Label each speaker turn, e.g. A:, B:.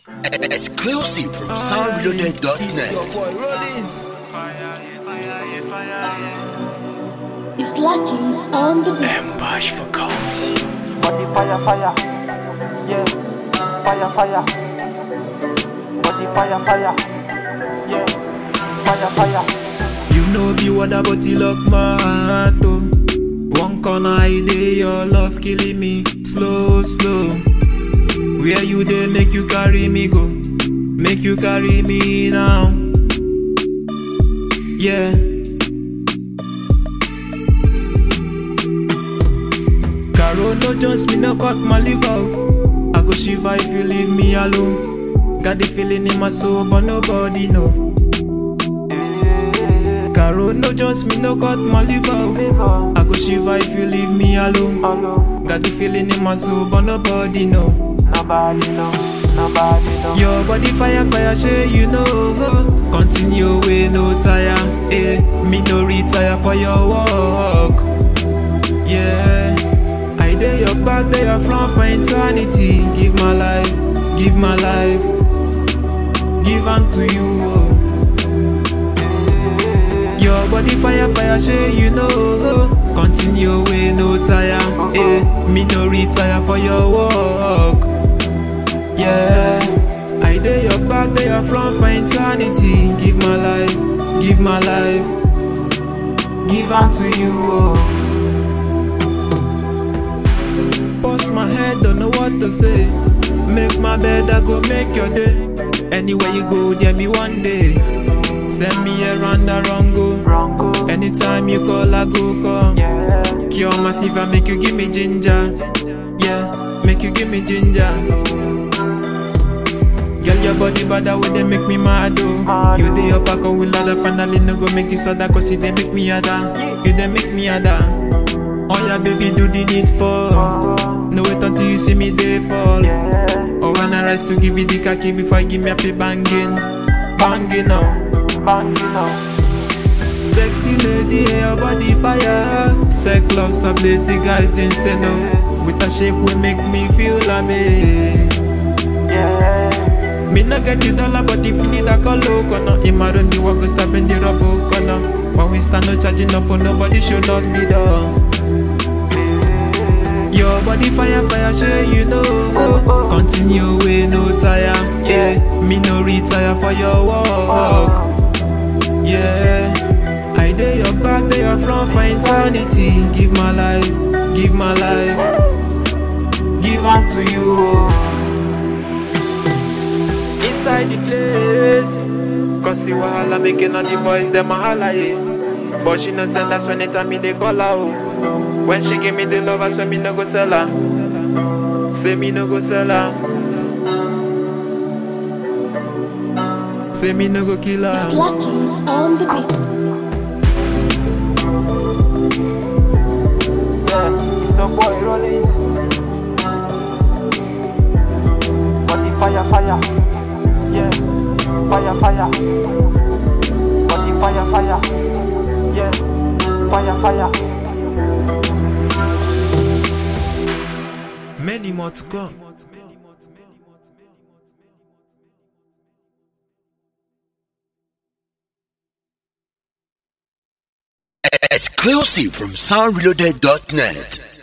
A: Exclusive from soundreloaded.net.
B: It's Luckings on the beat.
C: Bash for coats.
D: Body fire, fire. Yeah. Fire, fire. Body fire, fire. Yeah. Fire, fire.
C: You know be what but you lock my heart oh. One corner I dey your love killing me slow slow. Where you dey make you carry me go, make you carry me now. Yeah. Caro no just me no cut my liver. oh. I go shiver if you leave me alone. Got the feeling in my soul but nobody know. Caro no just me no cut my liver. oh. I go shiver if you leave me alone.
D: Hello.
C: Got the feeling in my soul but nobody know.
D: Nobody know. Nobody know.
C: Your body fire fire shey you know. Continue way no tire. Eh, me no retire for your work. Yeah, I dey your back, dey your front for eternity. Give my life, give my life, give unto you. Oh. Your body fire fire shey you know. Continue way no tire. Eh, me no retire for your work. Yeah, I dey your back, dey your front for eternity. Give my life, give my life, give unto you. Oh. Bust my head, don't know what to say. Make my bed, I go make your day. Anywhere you go, there me one day. Send me around the wrong go.
D: Wrong go.
C: Anytime you call, I go come.
D: Yeah.
C: Cure my fever, make you give me ginger. Yeah, make you give me ginger. Girl, your body bad way they make me mad oh. You dey up, I go with ladder, finally no go make you sadder, cause it they make me ada. You they make me ada. Oh yeah, baby, do the need for. No wait until you see me they fall.
D: Yeah.
C: Oh, when I rise to give you the khaki before you give me a pay banging, banging now.
D: Bang, you know.
C: Sexy lady, your body fire. Sex love, some the guys insane. oh. With a shape we make me feel amazed.
D: Yeah.
C: Me no get the dollar, but if you need a call, corner. In my run, the work go stop in the rubber corner. When we stand, no charging up for nobody, should lock the door. Your body fire, fire, sure you know. Continue way, no tire. Yeah, me no retire for your work. Yeah, I dey your back, dey your front for eternity. Give my life, give my life, give unto you. oh. Inside the place, cause see wahala making all the boys them a holla yeah. But she no send that's when anytime me they call her oh. When she give me the love, I swear me no go sell her. Say me no go sell her. Say me no go kill
B: It's
C: her.
B: Luckings on the beat.
D: Yeah. It's a boy rolling. Body fire, fire. Yeah. Fire, fire. Body fire, fire. Yeah. Fire, fire.
C: Many more to come.
A: Exclusive from soundreloaded.net.